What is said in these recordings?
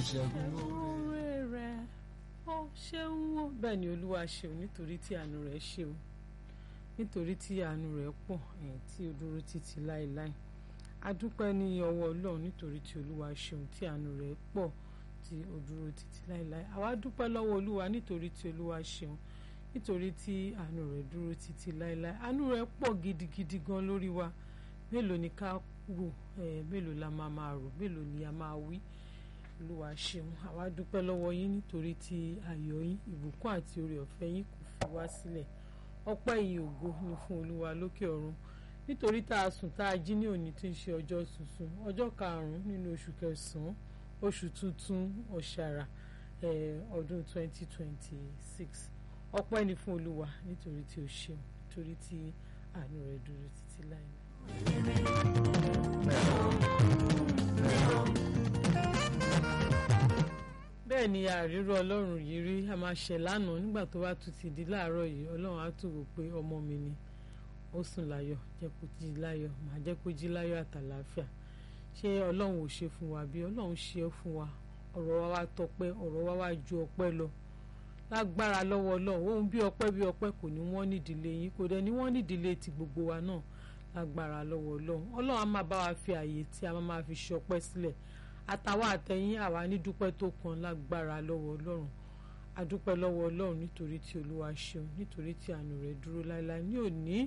ṣẹ́gun lóore. oore rẹ̀ ó ṣeun o bẹ́ẹ̀ ni olúwa ṣeun nítorí tí àánú rẹ̀ ṣeun nítorí tí àánú rẹ̀ pọ̀ ẹ̀ tí ó dúró títí láéláé a dúpẹ́ ní ọwọ́ ọlọ́run nítorí tí olúwa ṣeun tí àánú rẹ̀ pọ̀ tí ó dúró títí láéláé àwa dúpẹ́ lọ́wọ́ olúwa nítorí tí olúwa ṣeun nítorí tí àánú rẹ̀ dúró títí láéláé àánú rẹ̀ pọ̀ gidigidi gan lórí wa mélòó ni ká rò ẹ̀ mélòó la máa máa rò mélòó ni a máa wí olúwa ṣeun àwa dúpẹ́ lọ́wọ́ yín nítorí tí ayọ̀ yín ìbùkún àti oore ọ̀fẹ́ yín kò fi wá sílẹ̀ ọpẹ́ ìyìn ògo ni fún olúwa lókè ọ̀run nítorí tá a sùn tá a jí ní òní tí ń ṣe ọjọ́ tuntun ọjọ́ karùn-ún nínú oṣù kẹsàn-án oṣù tuntun ọ̀ṣàrà ọdún 2026 ọpẹ́ ni fún olúwa nítorí tí ó ṣeun nítorí tí àánú rẹ̀ dúró títí láìláì. bẹ́ẹ̀ ni àríró ọlọ́run yìí rí a máa ṣẹ̀ lánàá nígbà tó bá tún ti di láàárọ̀ yìí ọlọ́run á tún wò pé ọmọ mi ni ó sùn láyọ̀ jẹ́ kó jí láyọ̀ màá jẹ́ kó jí láyọ̀ àtàlàáfíà ṣé ọlọ́run ò ṣe fún wa bí ọlọ́run ṣe é fún wa ọ̀rọ̀ wa wá tọpẹ́ ọ̀rọ̀ wa wá ju ọpẹ́ lọ lágbára lọ́wọ́ ọlọ́run ohun bí ọpẹ́ bí ọpẹ́ kò ní wọ́n nídìílé yín kò dẹ̀ ní wọ́n nídìílé ti gbogbo wa náà lágbára lọ́wọ́ ọlọ́run ọlọ́run á máa bá wa fi àyè tí a máa fi ṣe ọpẹ́ sílẹ̀ àtàwọn àtẹ̀yìn àwa ní dúpẹ́ tó kan lágbára lọ́wọ́ ọlọ́run adúpẹ́ lọ́wọ́ ọlọ́run nítorí tí olúwa ṣeun nítorí tí àánú rẹ̀ dúró láéláé ní òní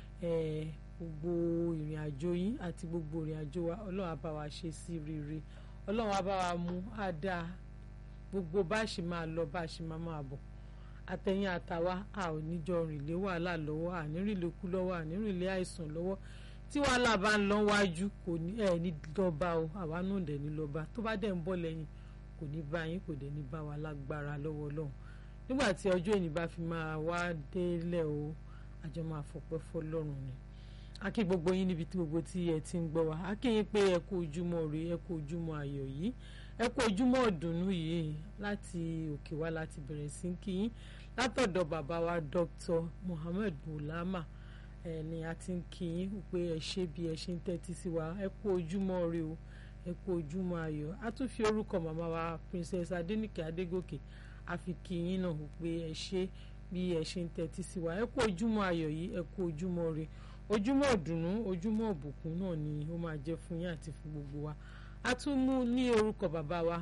gbogbo ìrìn àjò yín àti gbogbo ìrìn àjò wa ọlọ́run á bá wa ṣe sí rere ọlọ́run á bá wa mú á dáa gbogbo bá a ṣe máa lọ bá a ṣe máa máa bọ̀ àtẹ̀yìn àtàwa a ò ní jọ rìn lé wàhálà lọ́wọ́ ànírìn lè kú lọ́wọ́ ànírìn lé àìsàn lọ́wọ́ tí wàhálà bá ń lọ wájú kò ní ẹ̀ ní lọ́ba o àwa náà dẹ̀ ní lọ́ba tó bá dẹ̀ ń bọ̀ lẹ́yìn kò ní bá yín kò dẹ̀ ní bá wa lágbára lọ́wọ́ ọlọ́run nígbà tí ọjọ́ ìní bá fi máa wá délẹ̀ o àjọ máa fọpẹ́ fọlọ́run ni a kí gbogbo yín níbi tí gbogbo tí ẹ ti ń gbọ́ wa a kí yín pé ẹ kú ojúmọ́ rè ẹ kú ojúmọ́ ayọ̀ yìí ẹ kú ojúmọ́ ọ̀dùnnú yìí láti òkè wá láti bẹ̀rẹ̀ sí kí yín látọ̀dọ̀ bàbá wa Dr. Muhammed Bulama ẹ ní a ti ń kí yín pé ẹ ṣe bí ẹ ṣe ń tẹ́tí sí wa ẹ kú ojúmọ́ rè o ẹ kú ojúmọ́ ayọ̀ a tún fi orúkọ màmá wa Princess Adéníkè Adégòkè a fi kí yín náà pé ẹ ṣe bí ẹ ṣe ń tẹ́tí sí wa ẹ kú ojúmọ́ ayọ̀ yìí ẹ kú ojúmọ́ rè ojúmọ́ ọ̀dùnnú ojúmọ́ ọ̀bùkún náà ni ó máa jẹ́ fún yín àti fún gbogbo wa a tún mú ní orúkọ bàbá wa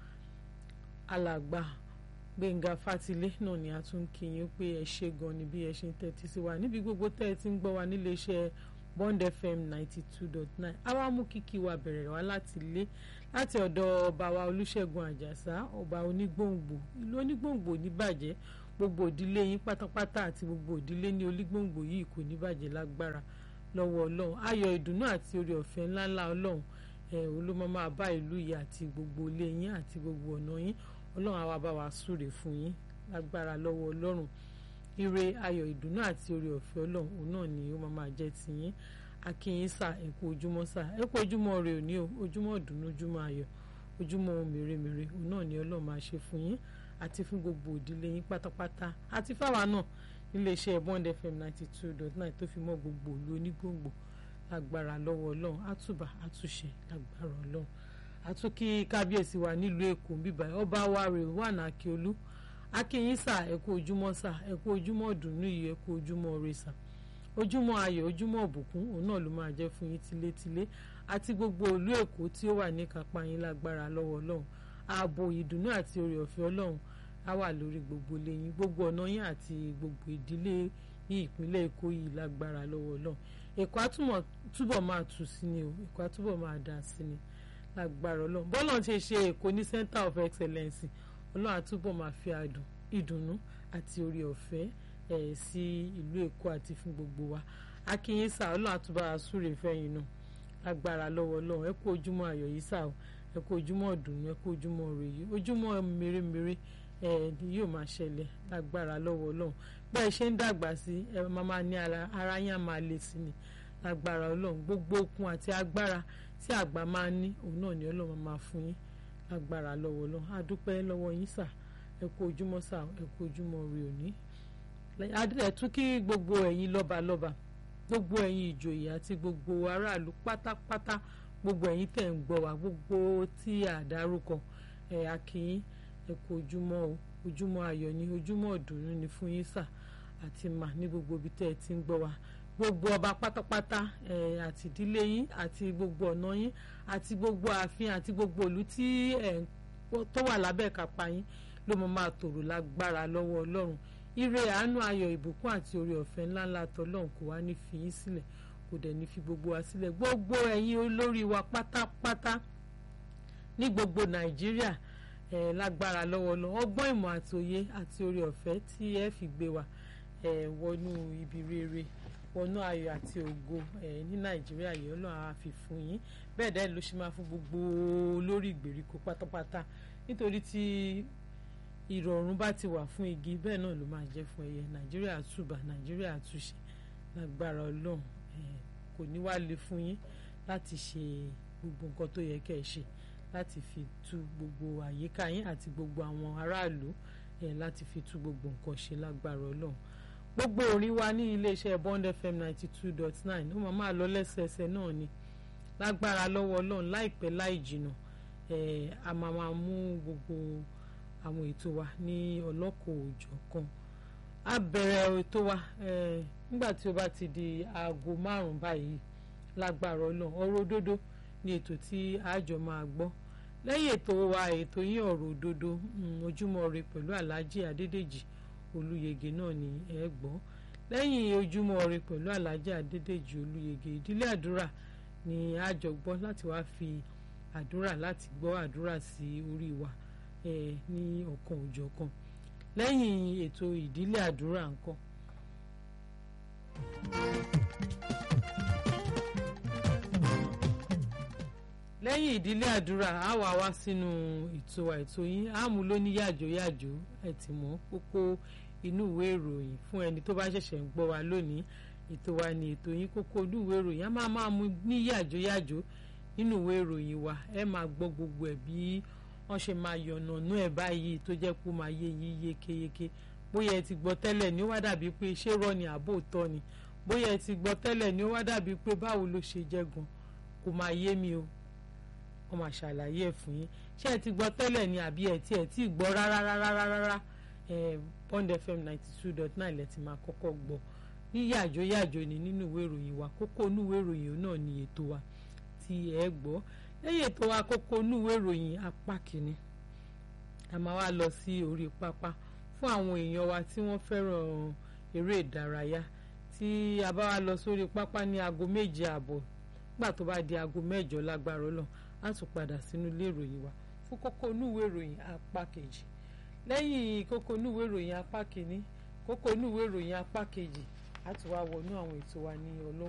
alàgbà gbẹ̀ngà fatilé náà ni a tún kí yín pé ẹ ṣe gan ni bí ẹ ṣe ń tẹ́tí sí wa níbi gbogbo tẹ́ ẹ ti ń gbọ́ wa nílé iṣẹ́ bond fm ninety two dot nine àwa mú kíkí wa bẹ̀rẹ̀ wá láti ilé láti ọ̀dọ̀ ọba wa olúṣẹ̀gun àjàsá ọba onígbòǹgbò ìlú onígbòǹgbò níbàjẹ́ gbogbo ìdílé yín pátápátá àti gbogbo ìdílé ní onígbòǹgbò yìí kò ní bàjẹ́ lágbára lọ́wọ́ ọlọ́run ayọ̀ ìdùnnú àti oore ọ̀fẹ́ ńláńlá ọlọ́run ẹ̀ olómọ máa bá ìlú yìí àti gbogbo ilé yín àti gbogbo ọ̀nà yín ọlọ́run àwa bá wa súre fún yín lágbára lọ́wọ́ ọlọ́run ire ayọ̀ ìdùnnú àti oore ọ̀fẹ́ ọlọ́run òun náà ni ó máa máa jẹ́ ti yín akínyín sà ẹ kú ojúmọ́ sà ẹ kú ojúmọ́ rẹ òní o ojúmọ́ ìdùnnú ojúmọ́ ayọ̀ ojúmọ́ ohun mèremère òun náà ni ọlọ́run máa ṣe fún yín àti fún gbogbo ìdílé yín pátápátá àti fáwa náà iléeṣẹ́ bond fm ninety two dot nine tó fi mọ́ gbogbo ìlú onígbòǹgbò lágbára lọ́wọ́ ọlọ́run àtúbà àtúnṣe lágbára ọlọ́run àtúnkí kábíyèsí wa nílùú èkó bíbá ọba wa rè wà ní akíolú akínyín sà ẹ kú ojúmọ́ sà ẹ kú ojúmọ́ ọ̀dùnnú yìí ẹ kú ojúmọ́ rè sà ojúmọ́ ayọ̀ ojúmọ́ ọ̀bùkún òun náà ló máa jẹ́ fún yín tilétilé àti gbogbo ìlú èkó tí ó wà ní kápá yín lágbára lọ́wọ́ ọlọ́run ààbò ìdùnnú àti oore ọ̀fẹ́ ọlọ́run á wà lórí gbogbo ilé yín gbogbo ọ̀nà yín àti gbogbo ìdílé ní ìpínlẹ̀ èkó yìí lágbára lọ́wọ́ ọlọ́run èkó á túbọ̀ máa tù sí ni o èkó á túbọ̀ máa dà sí ni lágbára ọlọ́run bọ́lọ̀ ṣe ṣe èkó ní center of excellence ọlọ́run á túbọ̀ máa fi àdùn ìdùnnú àti oore ọ̀fẹ́ ẹ̀ sí ìlú èkó àti fún gbogbo wa akínyín sá ọlọ́run á túbọ̀ àsúrè fẹ́yìn náà lágbára lọ́wọ́ ọlọ́run ẹ kú ojúmọ́ ayọ̀ yìí sá o ẹ kú ojúmọ́ ọ̀dùnnú ẹ kú ojúmọ́ rè yìí ojúmọ́ mèremère ẹ yóò máa ṣẹlẹ̀ lágbára lọ́wọ́ ọlọ́run bẹ́ẹ̀ ṣe ń dàgbà sí ẹ máa ní ara yín á máa le sí ni lágbára ọlọ́run gbogbo okun àti agbára tí àgbà máa ń ní òun náà ni ọlọ́run máa fún yín lágbára lọ́wọ́ ọlọ́run a dúpẹ́ lọ́wọ́ yín sà ẹ kú ojúmọ́ sà ẹ kú ojúmọ́ rè òní ẹ tún kí gbogbo ẹ̀yin lọ́balọ́ba gbogbo ẹ̀yin ìjòyè àti gbogbo aráàlú pátápátá gbogbo ẹ̀yin tẹ̀ ń gbọ́ wá gbogbo tí a dárúkọ ẹ akínyín ẹ kú ojúmọ́ o ojúmọ́ ayọ̀ ni ojúmọ́ ọ̀dùnnú ni fún yín sà àti mà ní gbogbo ibi tẹ́ ẹ ti ń gbọ́ wa gbogbo ọba pátápátá ẹ àti ìdílé yín àti gbogbo ọ̀nà yín àti gbogbo ààfin àti gbogbo ìlú tí ẹ tó wà lábẹ́ kápá yín ló mọ máa tòrò lágbára lọ́wọ́ ọlọ́run ire àánú ayọ̀ ìbùkún àti oore ọ̀fẹ́ ńláńlá tọlọ́run kò wá ní fi yín sílẹ̀ kò dẹ̀ ní fi gbogbo wa sílẹ̀ gbogbo ẹ̀yin olórí wa pátápátá ní gbogbo nàìjíríà ẹ̀ lágbára lọ́wọ́ lọ ọgbọ́n ìmọ̀ àti òye àti oore ọ̀fẹ́ tí ẹ fi gbé wa ẹ̀ wọnú ibi rere wọnú ayọ̀ àti ògo ẹ̀ ní nàìjíríà yìí ọlọ́run á fi fún yín bẹ́ẹ̀ dẹ́ ló ṣe máa fún gbogbo olórí ìgbèríko pátápátá nítorí tí ìrọ̀rùn bá ti wà fún igi bẹ́ẹ̀ náà ló máa jẹ́ fún ẹyẹ nàìjíríà túbà nàìjíríà túṣe lágbára ọlọ́run kò ní wá le fún yín láti ṣe gbogbo nǹkan tó yẹ kẹ́ ẹ ṣe láti fi tú gbogbo àyíká yín àti gbogbo àwọn aráàlú láti fi tú gbogbo nǹkan ṣe lágbára ọlọ́run gbogbo orin wa ní iléeṣẹ́ Bond FM ninety two dot nine ó máa máa lọ lẹ́sẹẹsẹ náà ni lágbára lọ́wọ́ ọlọ́run láìpẹ́ láì jìnnà a máa máa mú gbogbo àwọn ètò wa ní ọlọ́kọ̀ òòjọ́ kan a bẹ̀rẹ̀ ètò wa nígbà tí ó bá ti di aago márùn-ún báyìí lágbára ọlọ́run ọ̀rọ̀ òdodo ní ètò tí àjọ máa gbọ́ lẹ́yìn ètò wa ètò yín ọ̀rọ̀ òdodo ojúmọ́ ire pẹ̀lú alhaji adédèjì olúyege náà ni ẹ gbọ́ lẹ́yìn ojúmọ́ ire pẹ̀lú alhaji adédèjì olúyege ìdílé àdúrà ni àjọ gbọ́ láti wá fi àdúrà láti gbọ́ àdúrà sí orí wa ní ọ̀kan òjọ̀kan lẹ́yìn ètò ìdílé àdúrà ńkọ́. lẹ́yìn ìdílé àdúrà á wà wá sínú ètò àìtó yín á mú lóní yàjò yàjò ẹ ti mọ̀ kókó inú ìwé ìròyìn fún ẹni tó bá ṣẹ̀ṣẹ̀ ń gbọ́ wa lónìí ètò wa ni ètò yín kókó inú ìwé ìròyìn á máa máa mú ní yàjò yàjò nínú ìwé ìròyìn wa ẹ máa gbọ́ gbogbo ẹ̀ bí wọ́n ṣe máa yànnànú ẹ̀ báyìí tó jẹ́ kó máa yé yín yékéyéké bóyá ẹ ti gbọ́ tẹ́lẹ̀ ni ó wá dàbí pé ṣé rọ́ ni àbò tọ́ ni bóyá ẹ ti gbọ́ tẹ́lẹ̀ ni ó wá dàbí pé báwo ló ṣe jẹ́ gan kò máa yé mi o wọ́n máa ṣàlàyé ẹ̀ fún yín ṣé ẹ ti gbọ́ tẹ́lẹ̀ ni àbí ẹ tí ẹ tí gbọ́ rárá rárá rárá ẹ Bond FM ninety two dot nine lẹ ti máa kọ́kọ́ gbọ́ ní yàjó yàjó ni nínú ìwé ìròyìn wa kókó inú ìwé ìròyìn náà ni ètò wa tí ẹ gbọ́ lẹ́yìn ètò àkókò onúwé ìròyìn apá kìíní a máa wá lọ sí orí pápá fún àwọn èèyàn wa tí wọ́n fẹ́ràn eré ìdárayá tí a bá wá lọ sórí pápá ní aago méje ààbọ̀ nígbà tó bá di aago mẹ́jọ lágbára Ọlọ́run á tún padà sínú ilé ìròyìn wa fún kókó onúwé ìròyìn apá kejì lẹ́yìn kókó onúwé ìròyìn apá kìíní kókó onúwé ìròyìn apá kejì á tún wá wọnú àwọn ètò wa ní ọlọ́kọ̀